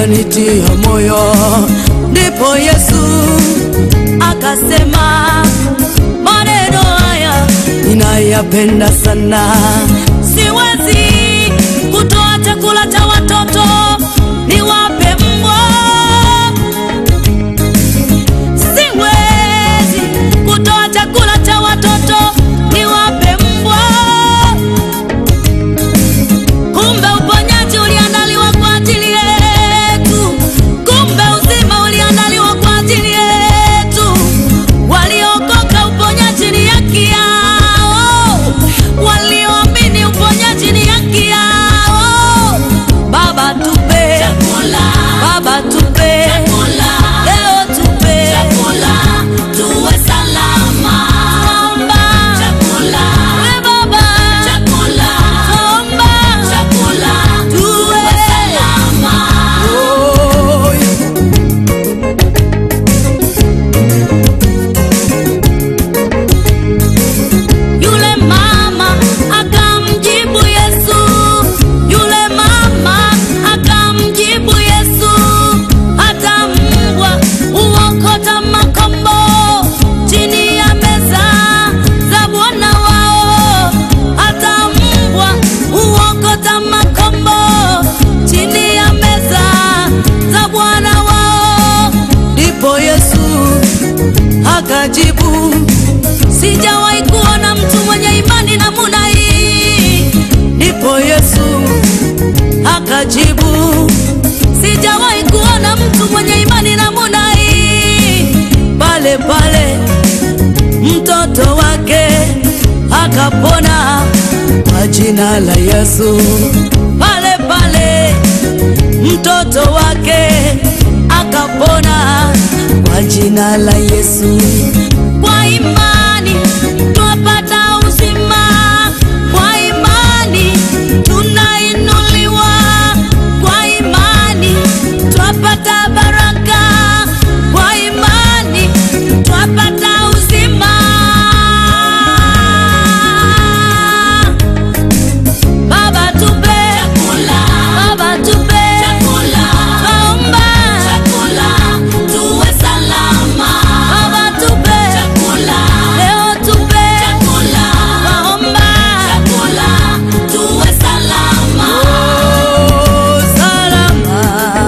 akanitia moyo. Ndipo Yesu akasema, maneno haya ninayapenda sana, siwezi kutoa chakula cha watoto niwape mbwa siwezi kutoa chakula cha watoto niwape mbwa. Kumbe uponyaji uliandaliwa kwa ajili yetu, kumbe uzima uliandaliwa kwa ajili yetu. Waliokoka uponyaji ni haki yao, walioamini uponyaji ni haki yao. Baba tupe chakula, Baba tupe chakula, leo tupe chakula, tuwe salama. Naomba chakula, we Baba chakula, naomba chakula, tuwe salama. Oh, Yule mama akamjibu Yesu, yule mama akamjibu Yesu, hata mbwa huokota makombo chini ya meza za bwana wao, hata mbwa huokota makombo chini ya meza za bwana wao. Ndipo Yesu akajibu Sijawahi kuona mtu mwenye imani namuna hii. Ndipo Yesu akajibu, sijawahi kuona mtu mwenye imani namuna hii. Pale pale mtoto wake akapona kwa jina la Yesu. Pale pale mtoto wake akapona kwa jina la Yesu. Kwa imani twapata uzima, kwa imani tunainuliwa, kwa imani twapata baraka, kwa imani twapata uzima. Baba tupe chakula, Baba tupe chakula, naomba chakula, tuwe salama. Baba tupe chakula, leo tupe chakula, naomba chakula, tuwe salama. Oh, salama.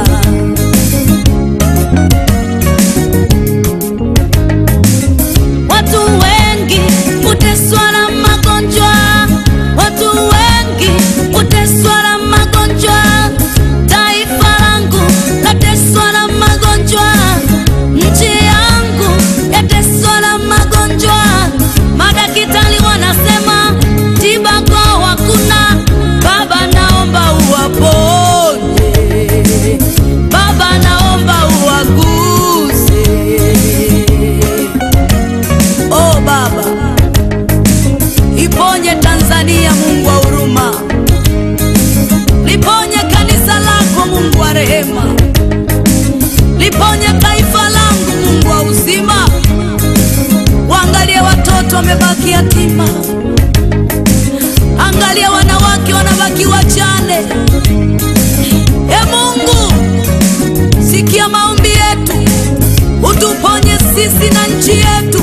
Watu wengi huteswa na magonjwa, watu wengi huteswa na magonjwa. Taifa langu lateswa na magonjwa, nchi yangu yateswa na magonjwa. Madaktari wanasema tiba kwao hakuna. Baba, naomba uwaponye, Baba, naomba uwaguse. Oh Baba, iponye Tanzania, Mungu wa huruma, liponye kanisa lako, Mungu wa rehema, liponye taifa langu, Mungu wa uzima. Waangalie watoto wamebaki yatima, angalia wanawake wanabaki wajane. E Mungu, sikia maombi yetu, utuponye sisi na nchi yetu